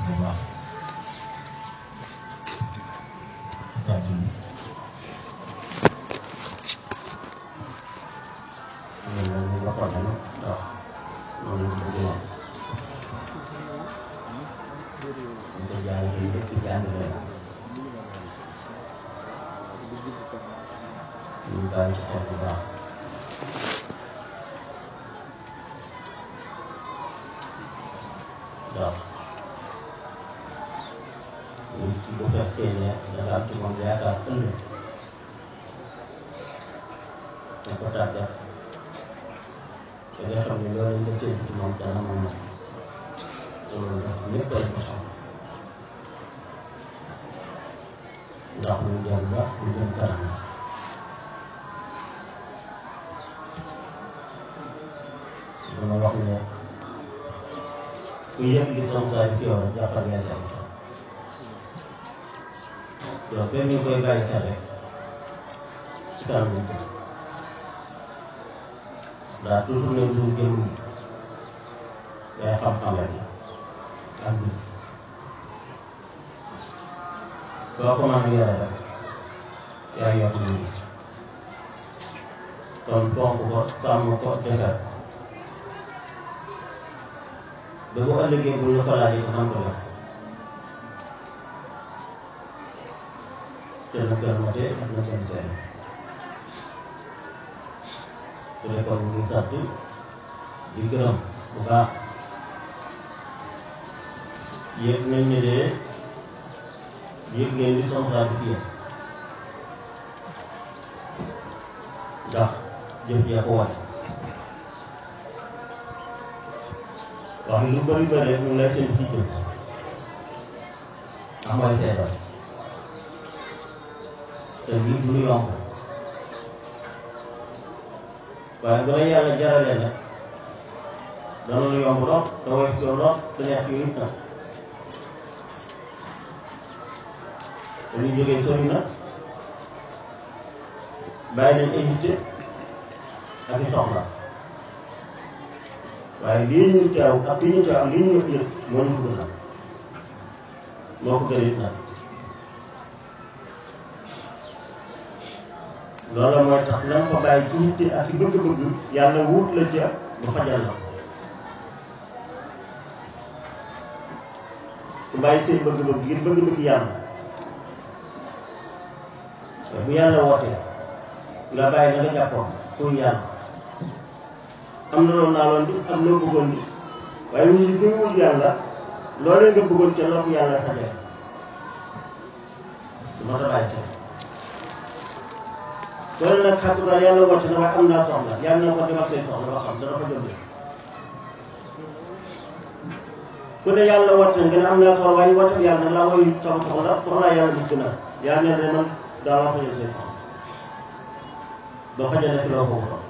bu baax kàddu yi loolu moom waxoon nañu ndax loolu la bëgg woon ñu ko jàngalee lépp jàngale na ñu bàyyi ci xel bu baax ndax nit ki bu fekkee ne dafa am ci moom yaakaar ëllëg da ko tàggat te nga xam ne loolu nga séntu ci moom dana moom loolu nag ñëpp ay ko xam ndax lu jëm la lu jëm kanam la dama wax ne ku yëg li sama saa yi fi yow rek jàppal ngay say yow benn ñu koy bàyyi xel rek ci kanam lañ ko ndax toujours ne du jëm day xam-xam rek ak bi soo ko mën a yore rek yaa yor nit ñi kon fonk ko sàmm ko defar ba bu ëllëgee bu ñu ko laajee ko man ko def te na gën mate ak na gën seen su dee kon ñu ngi sant di gërëm bu baax yëg nañ ne de yëg ngeen li soxlaa bi fii ndax jëf jee ko wane wax lu bëri bëri rek ñu ngi lay seen fii jëf ndax mooy seetal te lii du lu yomb waaye bu la yàlla jaralee nag dana lu yomb lool te woyof yow lool te neex yow it nag dañuy jógee sori na bàyyi nañ ay yitte ak i soxla waaye lii ñu teew ak lii ñu teew ak lii ñu yëg moo ñu ko gënal moo ko gën it nag loolu mooy tax na nga ko bàyyi ci yitte ak i bëgg-bëgg yàlla wut la ca ba fajal la ku bàyyi seen bëgg-bëgg ngir bëgg-bëgg yàlla bu yàlla wootee nga bàyyi na nga jàppoon pour yàlla am na loolu naa loon di am loo bëggoon di waaye ñu ngi koy wut yàlla loolee nga bëggoon ca loo ko yàlla fajee du ma ta bàyyi xel loolu nag xàttu daal yàlla woote na waaye am naa soxla yàlla na ko demal say soxla ba xam dana ko jënd ku ne yàlla woote na nga ne am naa soxla waaye woote bi yàlla nag laa woy sama soxla soxlaa yàlla gis gën a yàlla ne ne man daa la fajal say soxla ba fajal na fi loo ko wutoon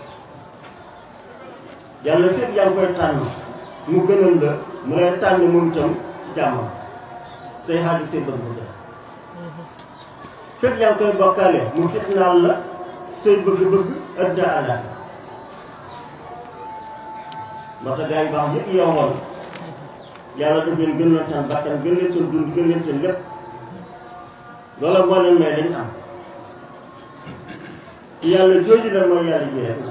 yàlla fépp yaa ngi koy tànn mu gënal la mu lay tànn moom itam ci jàmmam say xaaju say bëgg bëgg fépp yaa ngi koy bokkaale mu fitnaal la say bëgg-bëgg ëdda àlla moo tax gars yi baax yëpp yowoon yàlla daf leen gën leen seen bakkan gën leen seen dund gën leen seen lépp loola moo leen may dañ am yàlla jooju la mooy yàlla ji rek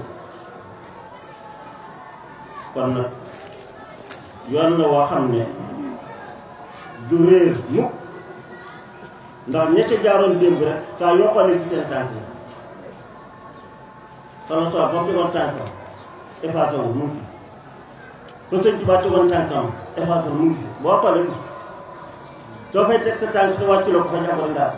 kon nag yoon na woo xam ne du réer mukk ndax ña ca jaaroon démb rek saa yoo xoolee ci seen tànk yi sama soor ba mu tegoon tànkam effacé wu mu ngi fi ba sëñ Tuubaa tegoon tànkam effacé wu mu ngi fi boo xoolee ko soo fay teg sa tànk te wàccu la ko fa jàppal ndaa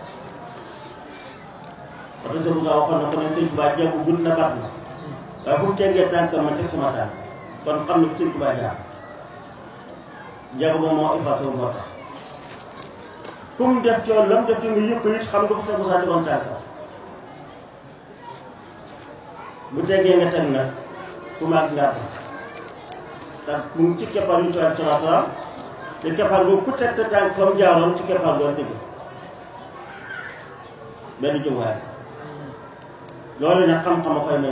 ko parce que bu nga waxoon na ko ne sëñ Tuubaa jeexu gudd na baax na waaye fu mu tegee tànkam ma teg sama tànk kon xam ne bu sëñ Tuubaa jaar jeexu moom moo effacé wu moo tax fu mu def coon la mu def ci nga yëpp it xam nga ko sa mosaa tegoon tànkam bu tegee nga teg nag fu maag ngaa ko ndax mu ngi ci keppaar yu tuwaat sama salaam te keppaar boobu ku teg sa tànk fa mu jaaroon ci keppaar boo tëgg benn jumwaay loolu nag xam-xam a koy may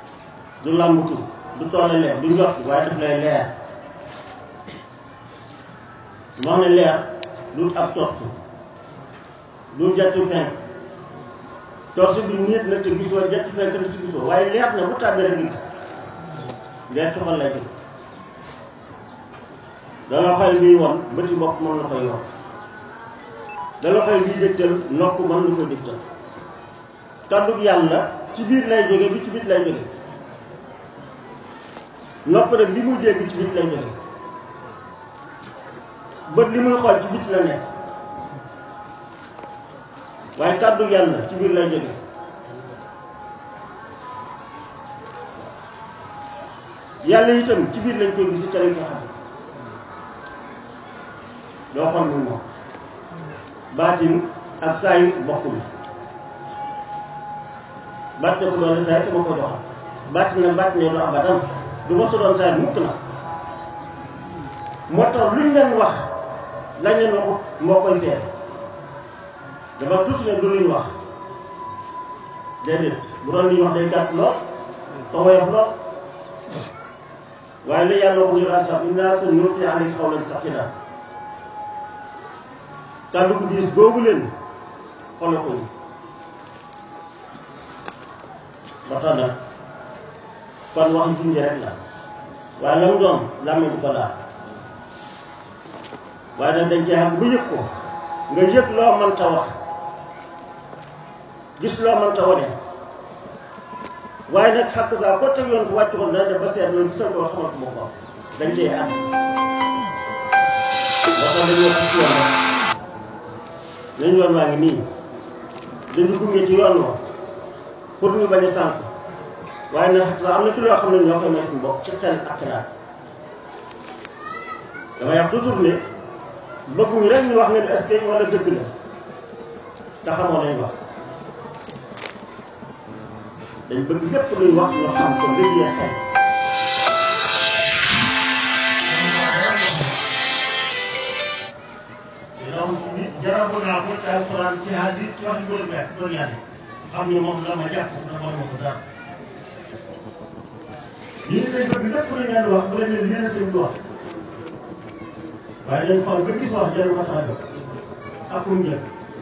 du làmbutu du toole leer du njort waaye daf lay leer moo ne leer du ab torsu du jant fenk torsu bi nit na te gisoo jant fenk na te gisoo waaye leer na bu tàbbee rek nga gis leer ci xol lay jóg dala xel biy won bëti bopp mën na koy won dala xel biy dégtal nopp mën na ko dégtal kàddug yàlla ci biir lay jóge bi ci bit lay jóge nopp rek li muy dégg ci bit lay jóge bët li muy xool ci bit la nekk waaye kàddug yàlla ci biir lay jóge yàlla itam ci biir lañ koy gis ca lañ koy xam doo xool mu moom baatin ak saa yu bokkul baat ne ko doon saa yi te ma koy doxal baat na baat ne du abadan du ma sa doon saa yi mukk na moo tax luñ leen wax lañ leen waxut moo koy seet dafa tuuti ne du luñ wax déedéet bu doon li ñu wax day gàtt lool te woyof lool waaye la yàlla waxu ñu daan sax innaa sanulqii alayka qawlan saqiilan kàddu gu diis googu leen xoolal ko ñu ba tax na kon wax junj rek la waaye la mu doon làmmiñ du ko laal waaye nag dañ cee xam bu yëg ko nga yëg loo mënta wax gis loo mënta wane waaye nag xàq saa ko teg yoon ko wàcc ko dana def ba seet loolu gisal ko xamal ko boppam dañ cee ànd moo tax dañoo ci yoon rek nañ yoon waa ngi nii dañu gunge ci yoon wa pour ñu bañ a sànq waaye nag xaq saa am na ci loo xam ne ñoo koy may suñu bopp ci xel ak xalaat damay wax toujours ne bëgguñu rek ñu wax ne est-ce que wala dëgg la te xamoo lañ wax dañ bëgg lépp luy wax ñu xam ko liggéey xel donc nit jarabu naa ko ci alxuraan ci hadis ci wax góor bi ak góor yàlla xam ne moom la ma jàpp dafa ma ko dara ñu ngi koy bëgg lépp lu ngeen wax bu leen ne lii la sëñ bi wax waaye dañ xool ba gis wax jarul ko tax a jóg ak fu mu jëm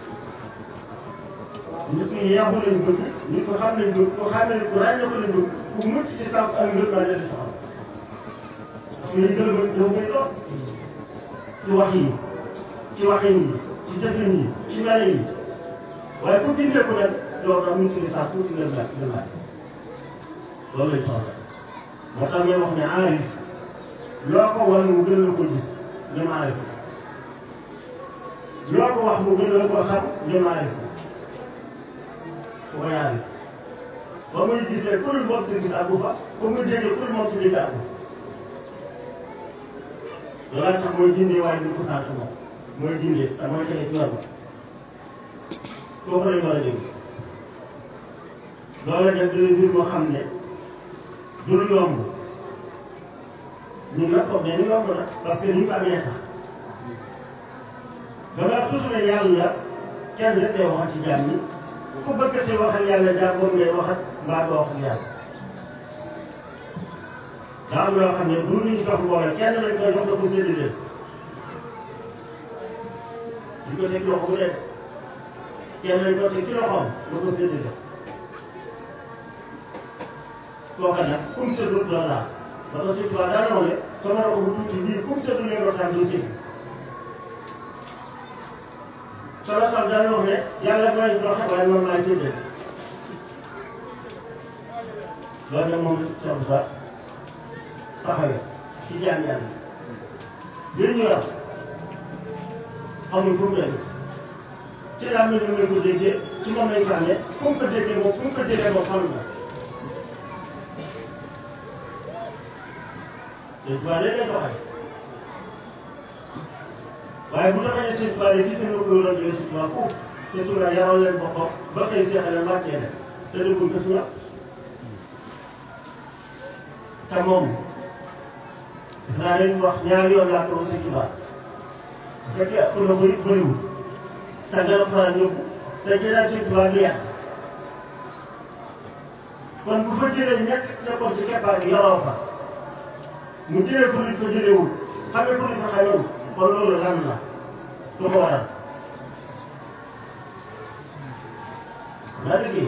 nit ñi yàqu lañ bëgg nit ko xam lañ bëgg ko xam ne ku ràññee ko lañ bëgg ku mucc ci sànq ak ngër baa leen soxal parce que liñ gën a bëgg dafa koy doon ci wax yi ci waxin yi ci jëfin yi ci mele yi waaye ku dindee ko nag loolu daal mucc ci sànq tuuti ngër baa ngër baa loolu lañ soxla moo tax ngay wax ne aarif loo ko wan mu gën la ko gis ñoom aarif loo ko wax mu gën la ko xam ñoom aarif ko yaari ba muy gisee ku dul moom si gis àggu fa ba muy déggee ku dul moom si dégg àggu loolaa tax mooy dindee waaye duñ ko sant moom mooy dindee te mooy tege ci yoon ba kooku lañ war a dégg loola def dina mbir moo xam ne du lu yomb ñun nag foog ne ni yomb na parce que ni ñu ko amee tax dama toujours ne yàlla kenn rek day waxal ci jaam ñi ku bëgg te wax ak yàlla daa boobu ngay wax ak mbaa doo wax ak yàlla daa am loo xam ne du ñu jox mbooloo kenn lañ koy jox la ko séddale ñu ko teg loxo bu nekk kenn lañ ko teg ci loxoom la ko séddale kooka nag kum séddul doo laal ba ko si tubaab daa noonu sama loxo bu tuuti bii kum séddul leen waxtaan doo sédd solo sax daan wax ne yàlla mooy joxe waaye man maay séddale loolu nag moom la Cheikh Moussa taxawee ci jaam yàlla li ñu yor xamul fu mu jógee ci laa mel ni ko déggee ci moom lañ ko amee fu mu ko déggee moom fu mu ko jëlee moom xam na te tubaab lay lay doxee waaye bu doxee seen tubaab yi gis nañu ko yoroon jógee si tubaab foofu te tubaab yaroon leen boppam ba koy seexale wàccee leen te dëggul ko tubaab te moom naa leen wax ñaari yoon laa ko si tubaab bu fekkee ëpp na ko it bëriwul te nga faral yóbbu te jëlaat si tubaab bi yàq kon bu fa jëlee ñett nekkoon ci keppaar gi yoroo fa mu jëlee ko nit ko jëleewul xamee ko nit ko xamewul kon loolu lan la lu ko waral naa dëgg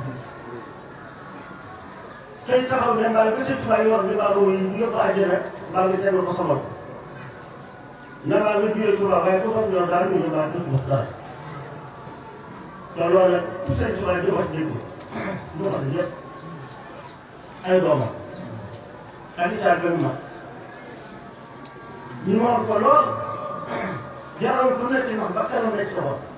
xëy taxaw ne mbaa nga sëñ Tuubaa yor bi mbaa nga wuyu bu yóbbu àjjana mbaa nga tegal ko sama na mbaa nga juyee Tuubaa waaye ku toog ñoom daal ñu ne mbaa dëkk dara te loolu nag tout sëñ Tuubaa di wax dëgg du wax yëpp ay doomam ak itaal ba mu mag ñu moom ko lool jaral ku nekk ñoom ba kanam nekk sa bopp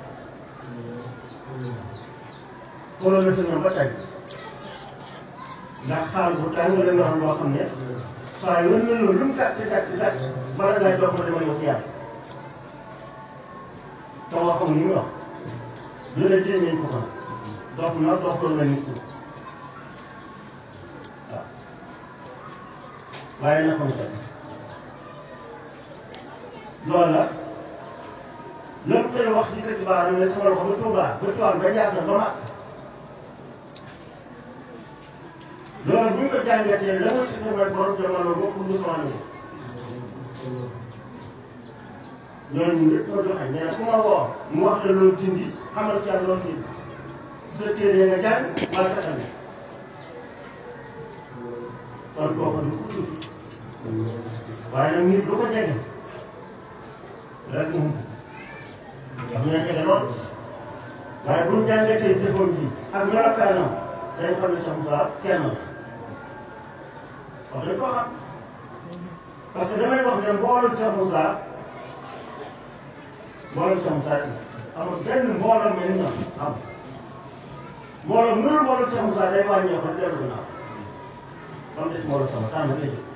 xoolal na fi ñoom ba tey ndax xaal bu tàng la ñu xam loo xam ne saa yu ne lu mu gàtt gàtt gàtt bala ngaa jox ma dama yóbbu yàlla te waxam ni mu wax lu ne jéem nañ ko ko dox na doxal na nit ñi waaw waaye na ko mu teg loolu la lépp koy wax di ko ci baaram ne sama loxo ba Tuubaa ba Tuubaa ba Njaasaan ba mag loolu bu ñu ko jàngatee la muy si mooy borom jamono bokkul lu sama ne ñooñu ñëpp ñoo joxe nee na ku ma woo mu wax la loolu dindi xamal ci yàlla loolu dindi sa téere nga jàng wala sa tamit kon kooku du ko tuuti waaye nag nit du ko jege rek mu wax ñu ne jege lool waaye bu ñu jàngatee jëfoon ji ak melokaanam dañ xam ne sama baax kenn la wax dañ ko xam parce que damay wax ne mbooloo Cheikh Moussa mbooloo Cheikh Moussa amul benn mbooloo mel ni am mbooloo mënul mbooloo Cheikh Moussa day wàññeeku rek dellu ginnaaw ba mu des mbooloo sama tànn lay jóg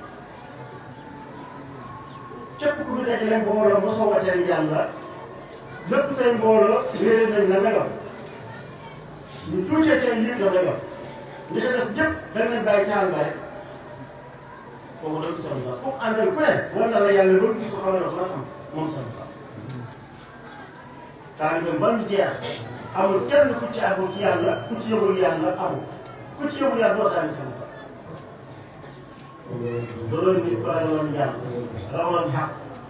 képp ku ñu dajale mbooloo mosoo wateel yàlla lépp say mbooloo réeré nañ la nga yor ñu tuutee tey lii la nga yor li ci def jëpp dañ leen bàyyi taal ba rek kooku dañ ko soxla ku àndal ku ne war na la yàlla loolu gis ko xaw na la xam moom sama xam taalibe ba mu jeex amul kenn ku ci àggul ci yàlla ku ci yëgul yàlla amul ku ci yëgul yàlla doo taalibe sama xam loolu nit ko rawaloon jàmm rawaloon xaq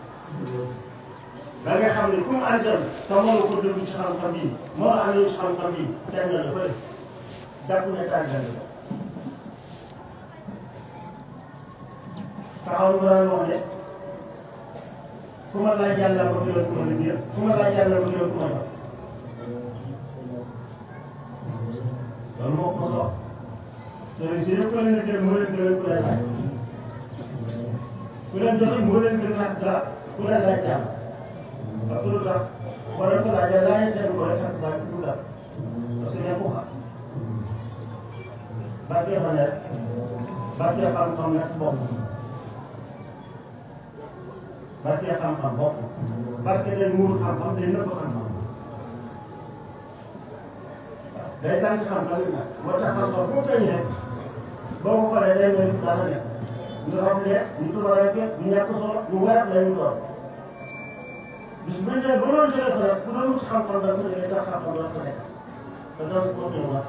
da nga xam ne ku mu àndal te moo la ko déglu ci xam-xam yi moo la àndal ci xam-xam yi teg na la fële jàpp ne tàggal la taxaw nga daan wax ne ku ma laaj yàlla ba gënoon ku ma liggéey ku ma laaj yàlla ba gënoon ku ma jox loolu moo ko wax sëriñ si yëpp ku leen liggéey moo leen gënoon ku leen laaj ku leen joxe moo leen gën a sa ku leen laaj jàmm parce que lu tax wala ko laajee laajee seen ko rek ak laaj du dara parce que nekk ko xam barke fa nekk barke xam-xam nekk bokk barke xam-xam bokk barke day muur xam-xam day nëbb xam-xam day sànq xam-xam yi nag moo tax xam-xam bu feeñ rek boo ko xoolee day mel ni dafa nekk ñu rafetee ñu tubareeke ñu ñàkk solo ñu weer la ñu doon bis bu ñu demee ba loolu jëlee ko rek bu doon wut xam-xam da nga ko jëlee tax xam-xam doon ko nekk te doon ko tënk wax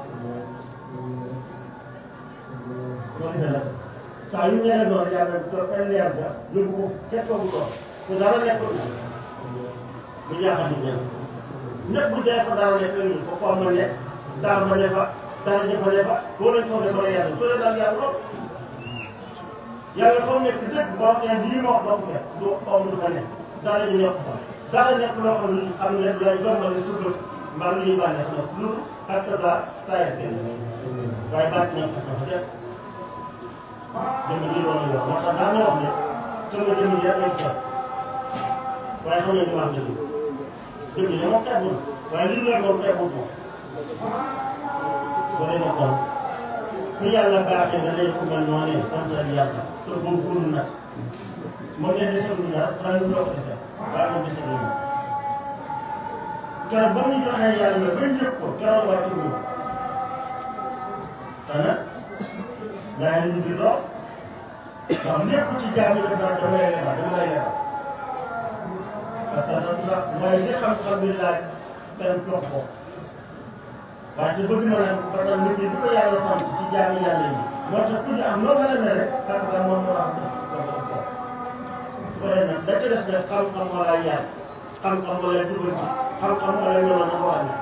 loolu dana saa yu ñëwee noonu yàlla du toog ay leer ga yóbbu ko kenn toogu toog te dara nekkul na bu jaaxal di ñëw ñëpp bu dee fa dara nekk ñu ko xool ma ne dara ma ne fa dara jëfa ne fa boo leen foogee ba yàlla soo leen daal yàlla lool yàlla foo nekk dëgg boo xee lii ma wax doo ko fekk du xaw du fa nekk dara ñu nekk fa dara nekk loo xam ne xam ne lay jombale sa bët mbaa lu ñuy bànneex na lu ak sa saa yàgg waaye bàcc na ko dafa def jëmm ji loolu la moo tax daa wax ne sama jëmm ji rek lañ ko waaye xam nañ ne wax dëgg jëmm ji moom xeebul waaye li ñu yor moom xeebul moom bu dee kon ku yàlla baaxee nga lay ko mel noonu santal yàlla te góorgóorlu nag moom ne desalu dara xanaa ñu doog a desal waaye moom desalu ñu keroog ba ñu joxee yàlla ba njëkk ko keroog wàccu ñu te nag daa ngi di dox ndax lépp ci jaam yi def naa dama lay lebal dama lay lebal parce que ndax mooy li xam-xam bi laaj kenn toog ko waaye te bëgg na nag parce que nit ñi bu ko yàlla sant ci jaami yàlla yi moo tax ku ñu am loo mën a ne rek parce que moom moo am def ko ko pare nag da ca des nag xam-xam wala yar xam-xam wala jubal ci xam-xam wala ñëw na ko amee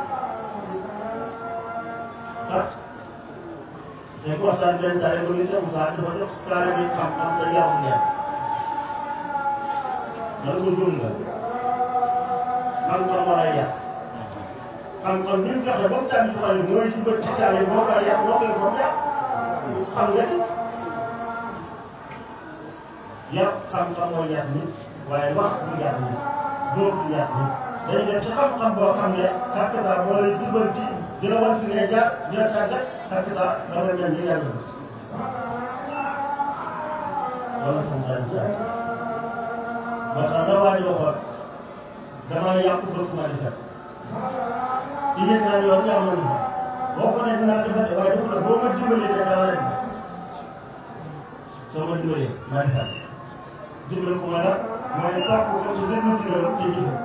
ah dañ ko waxtaan benn saa rek ba muy seen saa dafa jox taale bi xam-xam te yarul yar man ko jum nga xam-xam wala yar xam-xam bi mu joxe ba mu tànn ci xale mooy jubal ci taale boo ko yar boo koy ba mu yar xam nga ni yar xam-xam mooy yar nit waaye wax du yar nit dóor du yar nit dañu dem ci xam-xam boo xam ne ak saa moo lay jubal ci dina wan fi ngay jaar dina tàggat ak saa ba nga mel ni yàlla loolu sama xarit jaar moo tax da waa ji waxoon damaa yàqu bëgg ma defar ci yëg naa yoon yaa ma defar boo ko ne dinaa defar de waaye dafa la boo ma dimbalee te daa la defar soo ma dimbalee ma defar dimbali ko ma la mooy topp ko ci déglu ndigalam te jëfe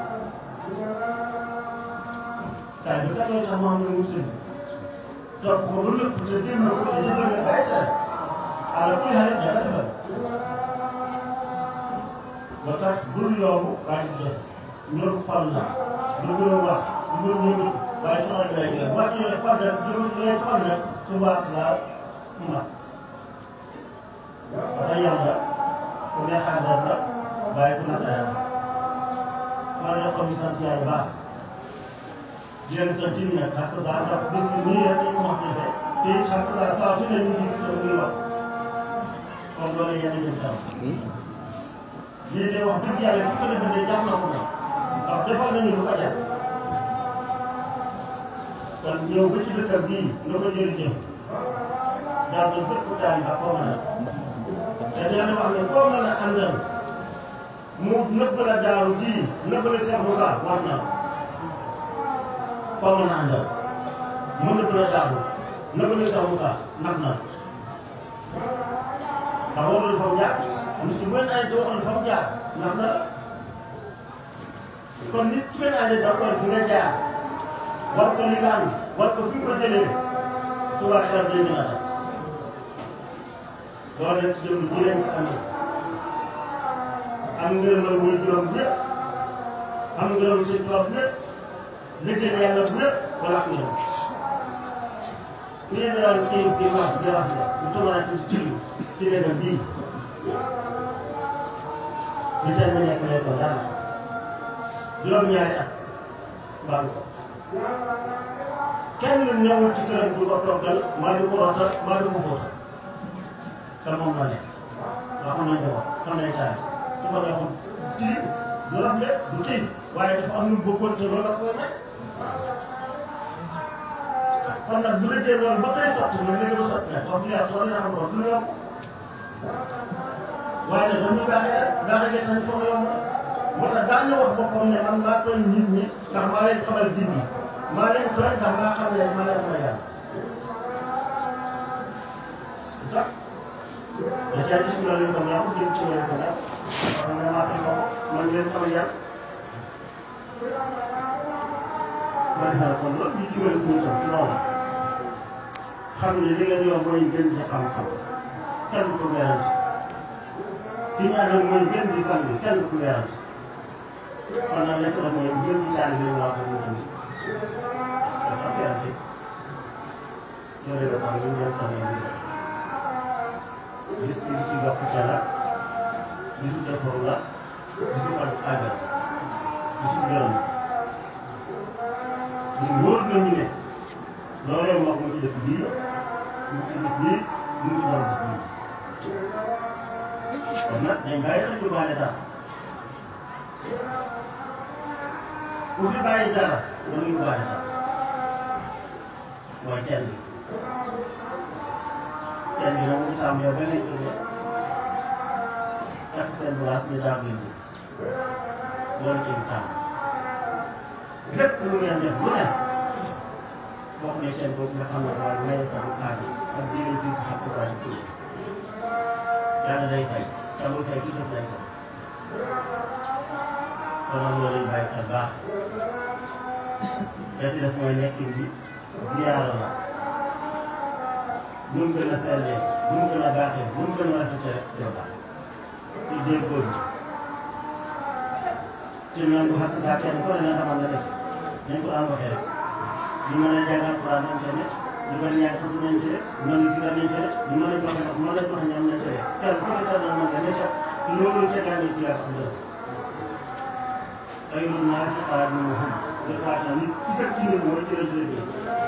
saa bi kat mooy tax mu am lu mu sëñ topp ko ba lépp te déglu ko te jëfe nga bàyyi tere ala kuy xale dara defal ba tax bul yomb waaye du def ñor xol la lu gën a wax lu gën a yëngu waaye soxal bi lay jël wàcc yooyu xol rek jëm ci lay xol rek su baax laa mat ba yàlla ku ne xaaral la waaye ku naka yàlla maa ngi ko sant yàlla baax di leen sant ñu nag ak saa ndax bis bi nii rek dañ ko wax defee te it ak saa saa su ne ñu ngi gis muy wax kon loolu yéen a jëm sam lii de wax dëgg yàlla bu ko defee de jàmm na ko na ndax defal nañu lu ko jar kon ñëw ba ci dëkkam bii nga ko jërëjëf daal na bépp taal ba koo mën a te yàlla wax ne koo mën a àndal mu nëbb la daaru bii nëbb la Cheikh Moussa war na koo mën a àndal mu nëbb la daaru nëbb la Cheikh Moussa nax na ndax warul fa mu jaar lu si benn ay waxoon fa mu jaar nax na kon nit ci benn année da koy fi nga jaar war ko li nga am war ko fi nga ko jëlee subaa xelam day gën a def loolu nag ci jëm ji leen ko amee am ngërëmal muy juróom ñëpp am ngërëm si tubaab ñëpp liggéey yàlla bu ñëpp wala ak ngërëm ñu ne daal kii bi wax di wax ne ñu toog ci ci ci léegi bii ñu seen bi nekk lay ko dara juróom-ñaari at baalu ko kenn ñëwul ci këram du ko toggal maa du ko rotal maa du ko fóotal te moom la nekk nga xam nañ ko xam nañ taal su ko neexoon tilim du rafle du tilim waaye dafa am lu mu bëggoon te loolu la koy may kon nag bu dee loolu ba koy sotti nag léegi ba sotti nag wax dëgg yàlla soo leen xam loolu du yomb waaye nag dañuy baaxee rek baaxee gerte gi foog yomb moo tax daan na wax boppam ne man maa tooñ nit ñi ndax maa leen xamal nit ñi maa leen tooñ ndax maa xam ne maa leen xamal yàlla sax da caa gis nga leen ko ñaaw jëm ci leen ko ñaaw wax nga maa tooñ ko man leen xamal yàlla man naa kon loolu ñu ci wér ñu tam ci loolu xam ne li ngeen yow mooy gën di xam-xam kenn ku weerante ki ñu àndal mooy gën di sang kenn ku weerante kon nag lekk na mooy gën di taal bi waa ko ñu tamit dafa weerante loolu la tax ñu leen sang yi gis bi ci yokkute la gisu defaru la gisu ak àggal gisu gërëm ñun wóor nañu ne loolee moo ko ci dëkk bii mu ci gis bii mu ci doon gis bii kon nag dañ bàyyi xel ñu baale dara ku fi bàyyi dara da ngay baale dara mooy teen bi teen bi nag mu ngi tàmm yow ba ngeen jógee takk seen place ñu daal leen bi loolu ci tàmm lépp lu ngeen def lu ne bokk na seen boobu nga xam ne mooy may ko bu xaar ak jigéen bi nga xam ko waaye ci yàlla day fay te muy fay ki def lay sax kon nag loolu bàyyi xel baax te ci des mooy nekkin bi ziyaara la nu mu gën a sellee nu mu gën a baaxee nu mu gën a rafetee rek dina baax ci déggoo bi te ñoom bu xaq saa kenn ku ne na xamal na def nañ ko daan waxee rek ñu mën a jàngal Alxuraan nañ ca ne ñu mën a ñaan tudd nañ ca ne ñu mën a sigar nañ ca ne ñu mën a joxe ndox mën a joxe ñam nañ ca ne kenn ku ne sa doon mën nga ne ca loolu ca gànne ci yàlla xam dara xayrun naasi xaadimuhum nga xaata nit ki gën ci nit mooy ci la jógee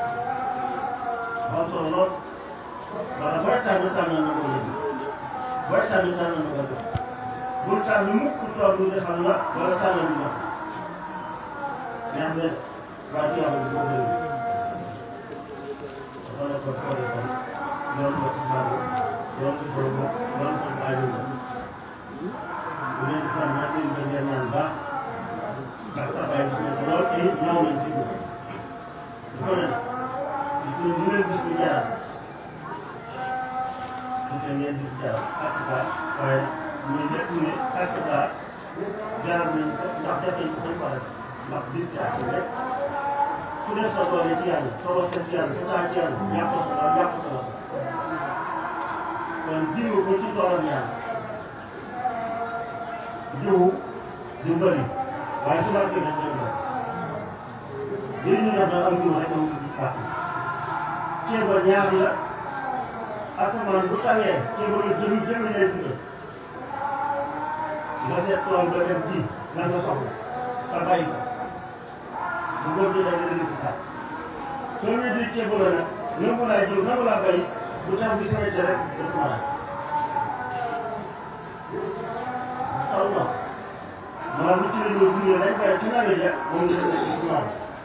am solo lool wala booy tànn tànn na ko yëg booy tànn tànn na ko def bul tànn mukk toog lu defal la wala tànn lu jox neex na waa ci yàlla bu bëri dafa ne ko xooli kon doon ko ci baabu doon ko ci baabu doon ko ci aajo bu leen sant nag leen ko ngeen ñaan baax ndax taxawaay gis nañ ko lool te it ñëw nañ fi ñu dafa ne gis nañ ñu leen gis ñu jaral te ngeen di jaral ak saa waaye ñu nekk ne ak saa jaral nañ ko ndax def nañ ko dañ ko def ndax bis bi ak rek ku def sa doole ci yàlla sa wasa ci yàlla sa temps ci yàlla ñàkk sa doole ñàkk sa wasa kon jiwu ko ci toolam yàlla jiwu du bëri waaye su ma gën a jënd li ñu def nag am jiw rek moom ci baax ceeb ba ñaar la asamaan bu tawee ceeb ba jëm jëm lay dundal nga seet tool ba dem ji lan nga soxla te bàyyi ko bu góor gi da nga indi si sax soo ñëwee di ceeb la nag nangu laa jiw nangu laa bay bu taw bi sawee rek dafa mën a taw na maanaam lu ci la ñuy dundee dañ koy ci nawet ja moom la ñu ci maam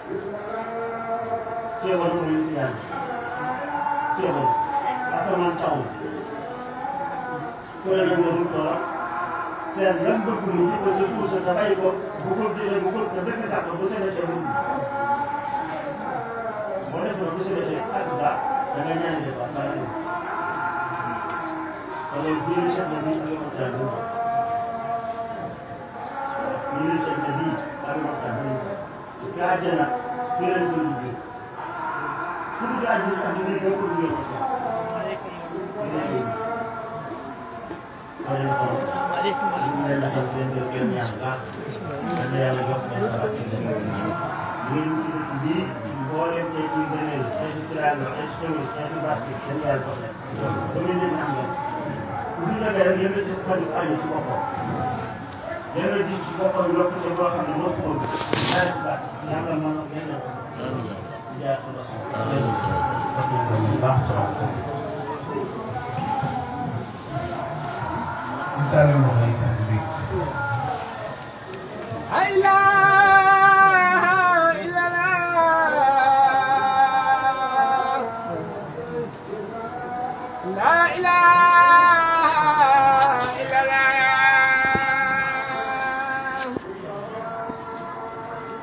ceebal mooy li yàlla ceebal asamaan taw ku ne nag nga dul toolam seen lan bëgg mu ji ko ci suuf sa te bàyyi ko bu ko jëlee bu ko te dëkk sax bu sebetee mu boo def na bu sebetee ak sax da nga ñaan def ak bala ñu te loolu bii ñu seet na bii ak yokkal bu ñu ñu seet na bii ak yokkal bu ñu parce que àjjana fii lañ ko liggéey ku dugg àjjana ak liggéey doo ko liggéey ko Assalamualaikum ñu leen di sant leen gërëm leen ñaan baax na yàlla jox leen sa askan wi ñun ci dëkk bii mboolem tey ci gëneel tey ci tiraanga tey ci xewal tey ci barke dañ yàlla jox leen ba ngeen leen am ngeen bu ñu defee rek yéen a gis faju aju ci boppam yéen a gis ci boppam yokkute boo xam ne moo ko bëgg ñaari ci baax yàlla mën na ngeen leen ko jaar sa bas baax Dale uma vez, Henrique. لا إله إلا الله لا إله